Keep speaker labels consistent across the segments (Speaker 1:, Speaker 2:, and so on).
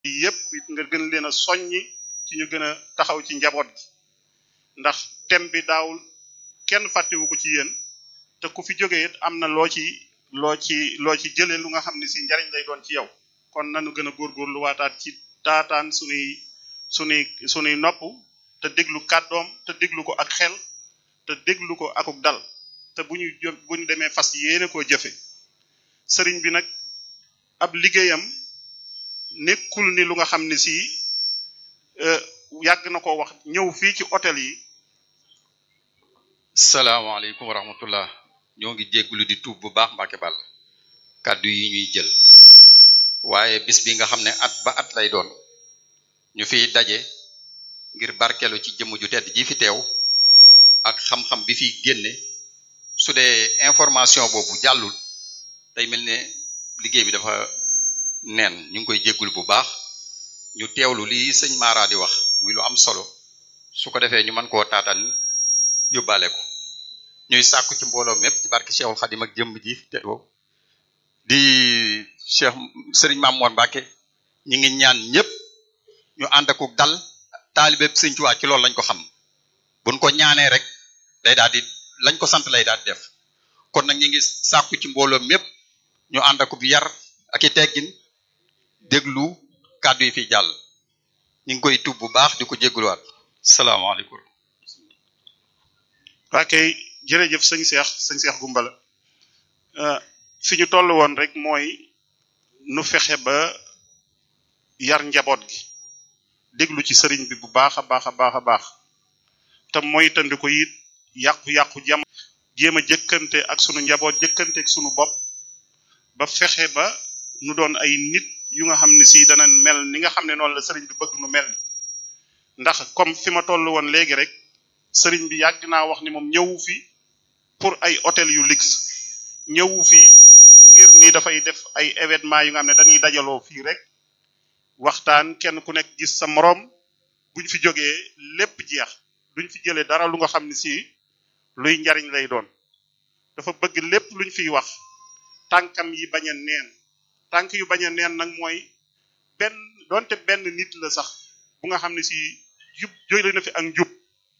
Speaker 1: yépp it nga gën leen a soññi ci ñu gën a taxaw ci njaboot gi ndax thème bi daawul kenn fàttewu ko ci yéen te ku fi jógee it am na loo ci loo ci loo ci jëlee lu nga xam ne si njariñ lay doon ci yow kon nanu gën a góorgóorlu waataat ci taataan sunuy sunuy sunuy nopp te déglu kàddoom te déglu ko ak xel te déglu ko akuk dal te bu ñu jë bu ñu demee fas yéene koo jëfe sëriñ bi nag ab liggéeyam nekkul ni lu nga xam ne si yàgg na ko wax ñëw fii ci hôtel yi
Speaker 2: salaamaaleykum wa rahmatullah ñoo ngi jégglu di tuub bu baax Mbàkke Bàll kàddu yi ñuy jël waaye bis bi nga xam ne at ba at lay doon ñu fiy daje ngir barkelu ci jëmm ju tedd ji fi teew ak xam-xam bi fiy génne su dee information boobu jàllul day mel ne liggéey bi dafa neen ñu ngi koy jéggul bu baax ñu teewlu li sëñ Mara di wax muy lu am solo su ko defee ñu mën koo taataan yóbbaale ko ñuy sàkku ci mbooloo mépp ci barke Cheikhul Khadim ak jëmm ji te di Cheikh Serigne Mamour Mbacke ñi ngi ñaan ñëpp ñu ànd ak dal taalibe Sëñ Tuubaa ci loolu lañ ko xam buñ ko ñaanee rek day daal di lañ ko sant lay daal di def kon nag ñi ngi sàkku ci mbooloo mépp ñu ànd ak yar ak i teggin déglu kàddu yi fi jàll ñu ngi koy tub bu baax di ko jégaluwaat salaamaaleykum.
Speaker 1: waa kay jërëjëf sëñ Cheikh sëñ Cheikh Gumbala fi ñu toll woon rek mooy nu fexe ba yar njaboot gi déglu ci sëriñ bi bu baax a baax a baax a baax te moytandi ko it yàqu-yàqu jam jéem a jëkkante ak sunu njaboot jëkkante ak sunu bopp ba fexe ba nu doon ay nit yu nga xam ne si dana mel ni nga xam ne noonu la sëriñ bi bëgg nu mel ndax comme fi ma toll woon léegi rek sëriñ bi yàgg naa wax ni moom ñëwu fi pour ay hôtel yu luxe ñëwu fi ngir ni dafay def ay événement yu nga xam ne dañuy dajaloo fii rek waxtaan kenn ku nekk gis sa moroom buñ fi jógee lépp jeex duñ fi jëlee dara lu nga xam ne si luy njariñ lay doon dafa bëgg lépp luñ fiy wax tànkam yi bañ a neen tànk yu bañ a neen nag mooy benn donte benn nit la sax bu nga xam ne si jub jóge na fi ak njub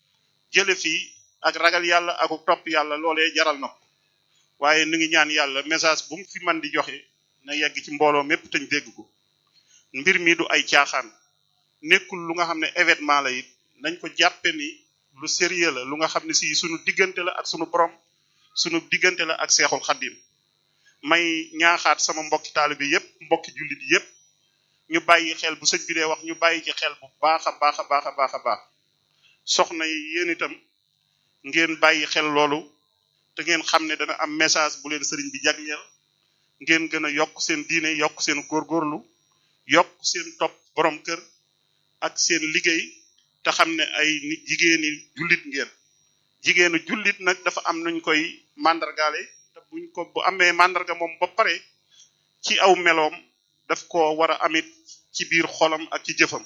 Speaker 1: jële fi ak ragal yàlla ak topp yàlla loolee jaral na ko waaye nu ngi ñaan yàlla message bu mu fi man di joxe na yegg ci mbooloo mépp tañ dégg ko mbir mi du ay caaxaan nekkul lu nga xam ne événement la it nañ ko jàppe ni lu sérieux la lu nga xam ne si sunu diggante la ak sunu borom sunu diggante la ak seexul xaddim may ñaaxaat sama mbokki taalibe yépp mbokki jullit yépp ñu bàyyi xel bu sëñ bi dee wax ñu bàyyi ci xel bu baax a baax a baax a baax a baax soxna yi yéen itam ngeen bàyyi xel loolu te ngeen xam ne dana am message bu leen sëriñ bi jagleel ngeen gën a yokk seen diine yokk seen góorgóorlu yokk seen topp borom kër ak seen liggéey te xam ne ay nit jigéeni jullit ngeen jigéenu jullit nag dafa am nuñ koy màndargaale te buñ ko bu amee màndarga moom ba pare ci aw meloom daf ko war a amit ci biir xolam ak ci jëfam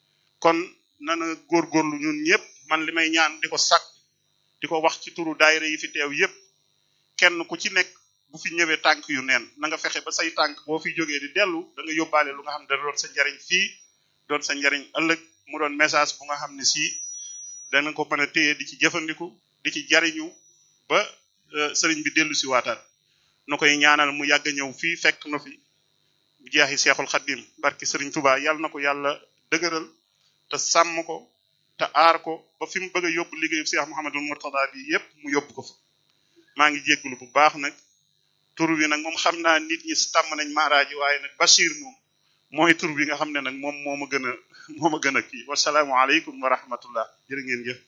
Speaker 1: kon nana góorgóorlu ñun ñëpp man li may ñaan di ko sàkk di ko wax ci turu daayira yi fi teew yépp kenn ku ci nekk bu fi ñëwee tànk yu neen na nga fexe ba say tànk boo fi jógee di dellu da nga yóbbaale lu nga xam ne da doon sa njariñ fii doon sa njariñ ëllëg mu doon message bu nga xam ne si dana ko mën a téye di ci jëfandiku di ci jariñu ba sëriñ bi dellu si waataat nu koy ñaanal mu yàgg a ñëw fii fekk na fi bu jeexi seexul xaddim barki sëriñ Tuubaa yàlla na ko yàlla dëgëral te sàmm ko te aar ko ba fi mu bëgg a yóbbu liggéeyu Cheikh Mouhamadul Mourtada bi yépp mu yóbbu ko fa maa ngi jéggulu bu baax nag tur wi nag moom xam naa nit ñi tàmm nañ maaraaji waaye nag Bachir moom mooy tur bi nga xam ne nag moom moo ma gën a moo ma gën a kii wasalaamualeykum wa rahmatullah jërë ngeen jëf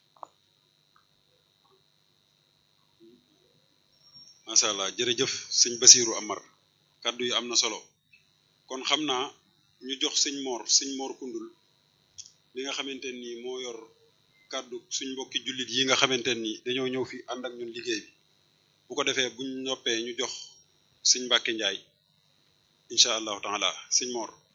Speaker 3: macha allah jërëjëf sëñ Basiru Amar kàddu yi am na solo kon xam naa ñu jox sëñ Mor sëñ Mor Kundul li nga xamante ni moo yor kàddu suñ mbokki jullit yi nga xamante ni dañoo ñëw fi ànd ak ñun liggéey bi bu ko defee buñ noppee ñu jox sëñ Mbàkke Njaay incha allahu taala sëñ Mor